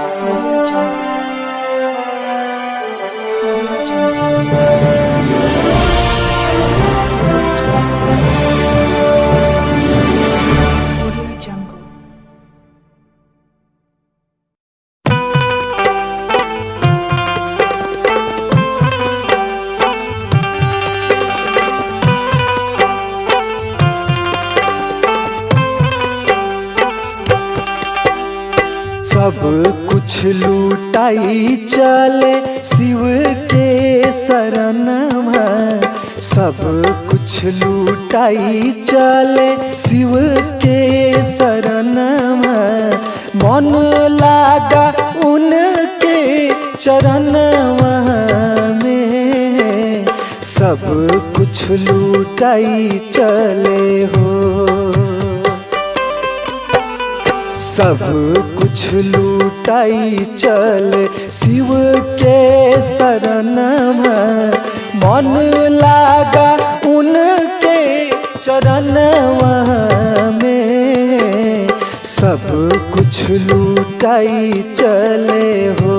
Audio Jungle. Audio Jungle. Audio Jungle. सब कुछ लूटाई चले शिव के शरण में सब कुछ लूटाई चले शिव के शरण में मन लागा उनके चरण में सब कुछ लूटाई चले हो सब कुछ लूटाई चले शिव के शरण में मन लागा उनके चरण में सब कुछ लूटाई चले हो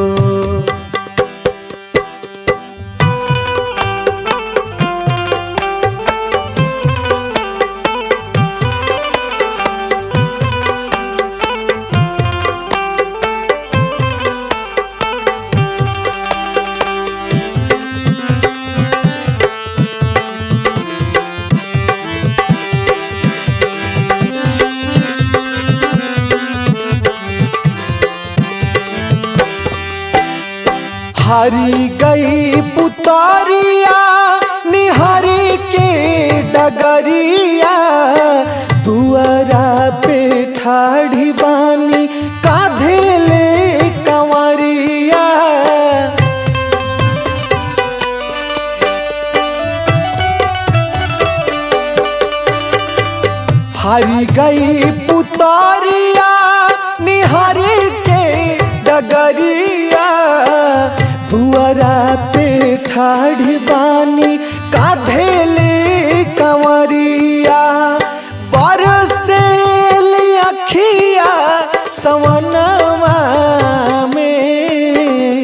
हारी गई पुतारिया निहारी के डगरिया दुआरा पे ठाढ़ी बानी काधे ले कंवरिया हारी गई पुतारिया निहारी के डगरिया दुआरा पे ठाढ़ी बानी काधे ले कंवरिया बरस अखिया सवनवा में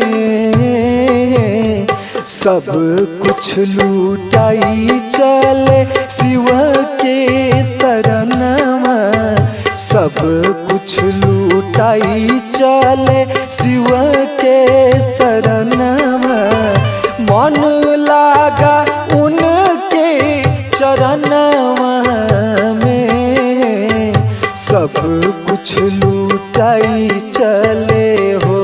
सब कुछ लूटाई चले शिव के शरण में सब कुछ लूटाई चले शिव के शरण में मन लागा उनके चरण में सब कुछ लूटाई चले हो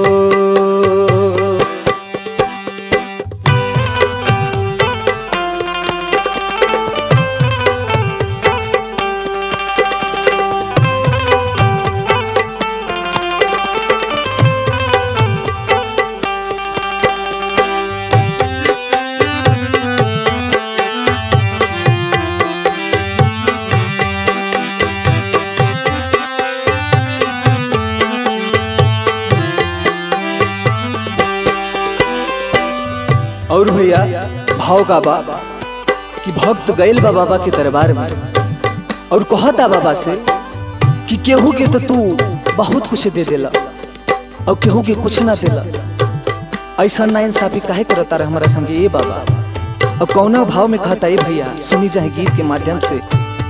और भैया भाव का बा कि भक्त गइल बा बाबा के दरबार में और कहता बाबा से कि केहू के तो तू बहुत कुछ दे देला और केहू के कुछ ना देला ऐसा ना इंसाफी काहे करता रहे हमारा संगे ये बाबा और कौना भाव में कहता ये भैया सुनी जाए गीत के माध्यम से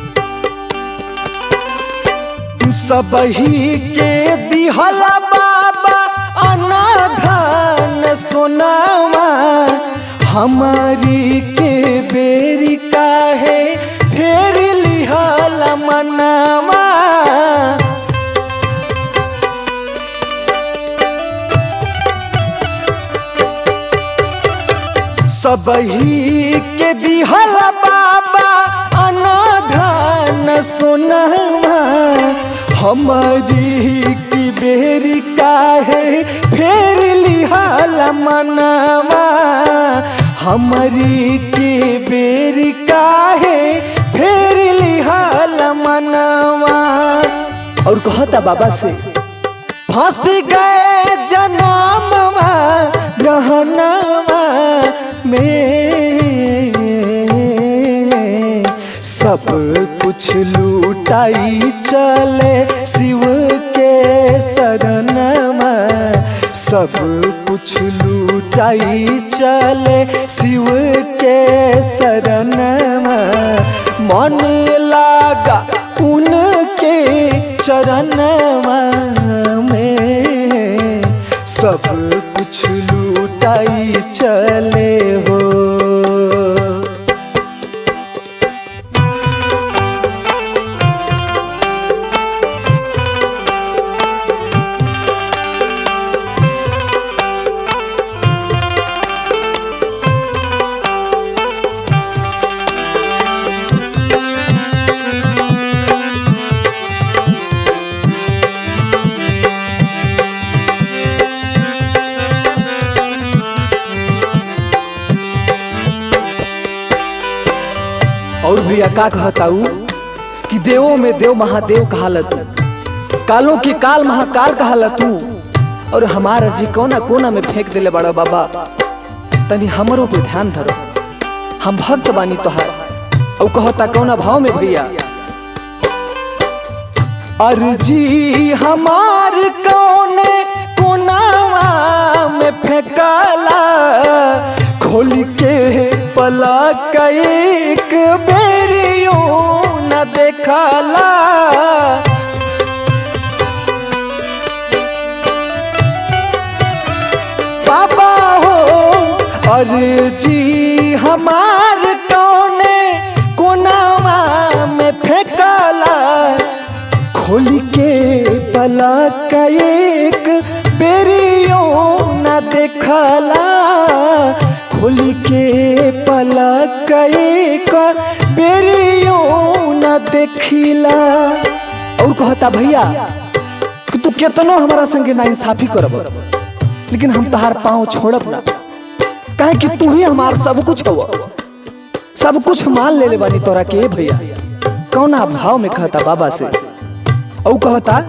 सबही के दिहला बाबा अनाधान सोनावा हमारी के बेरी काहे फेर लिहल मनावा सबही के दिहल बाबा अनाधान सोनावा हमारी की बेरी काहे फेर लिहाल मनावा हमारी की बेरी काहे फेर लिहाल मनावा और कहता बाबा से फंस गए जनमवा रहनवा में सब कुछ लूटाई चले शिव के शरण में सब कुछ लूटाई चले शिव के शरण मन लागा उनके चरण में सब कुछ लूटाई चले हो और भैया का कहता ऊ कि देवों में देव महादेव कहालत कालों के काल महाकाल कहालत तू और हमारा जी कोना कोना में फेंक देले बड़ा बाबा तनी हमरो पे ध्यान धरो हम भक्त बानी तोहार और कहता कौना भाव में भैया अर्जी हमार कौने कोनावा में फेंकाला खोल के पलक एक बेरियो न देखाला बाबा हो अर्जी हमार कौने कोनावा में फेंकाला खोल के पलक एक बेरियो न देखला खोल के पलक एक बेरियो न देखिला और कहता भैया कि तू केतनो हमारा संगे ना इंसाफी करब लेकिन हम तहार पाँव छोड़ब ना काहे कि तू ही हमार सब कुछ हो सब कुछ मान ले ले बानी तोरा के भैया कौना भाव में कहता बाबा से औ कहता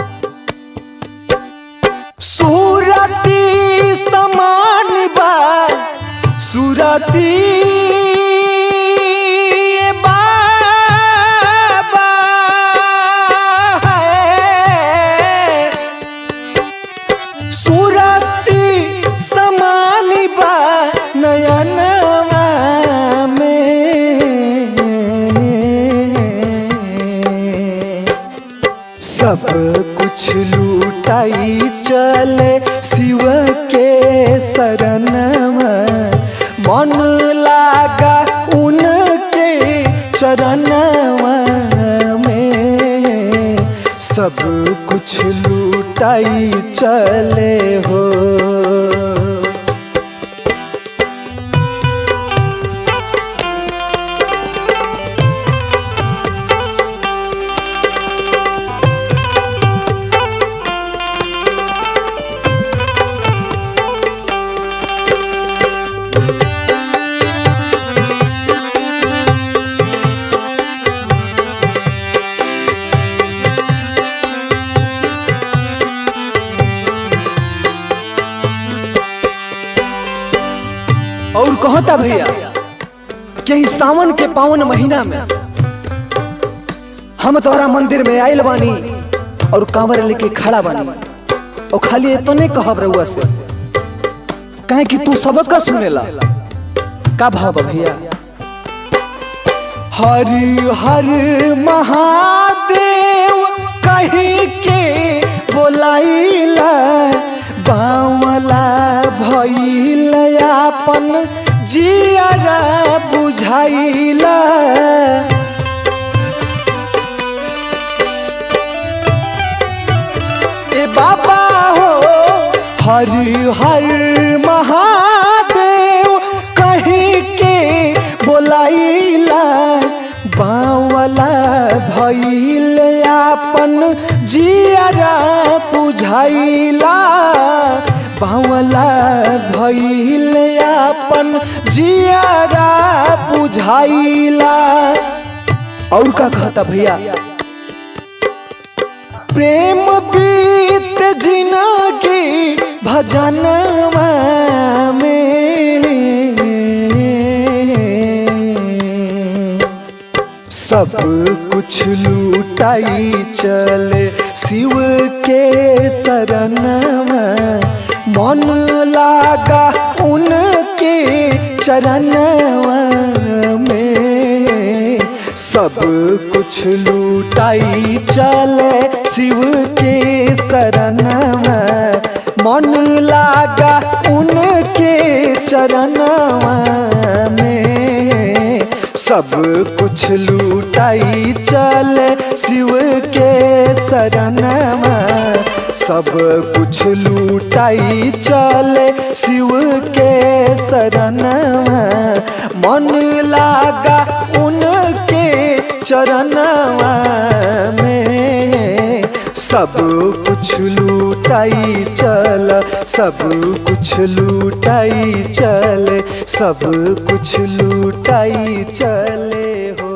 सूरती समान बा सूरती बाबा है सूरती समान बा नयनवा में सब कुछ लूटाई चले शिव के शरण मन लागा उनके चरण में सब कुछ लूटाई चले हो और कहता भैया कि ई सावन के पावन महीना में हम तोहरा मंदिर में आइल बानी और कांवर लेके खड़ा बानी और खाली इतने कहब रहुआ से काहे कि तू सबका सुनेला का भाव बा भैया हरि हर महादेव कही के बोलाइला बावला भइल अपन जियरा बुझाइला ए बाबा हो हरि हर महादेव कहीं के बोलाइला बावला भइल अपन जियरा बुझाइला बावला भइल अपन जियरा बुझाइला और का कहता भैया प्रेम बीत जिनगी भजनवा में सब कुछ लूटाई चले शिव के शरणवा मन लागा उनके चरणवा में सब कुछ लूटाई चले शिव के शरणवा मन लागा उनके चरणवा में सब कुछ लूटाई चले शिव के शरणवा सब कुछ लूटाई चले शिव के शरणवा मन लागा उनके चरणवा में सब कुछ लूटाई चल सब कुछ लूटाई चले सब कुछ लूटाई चले हो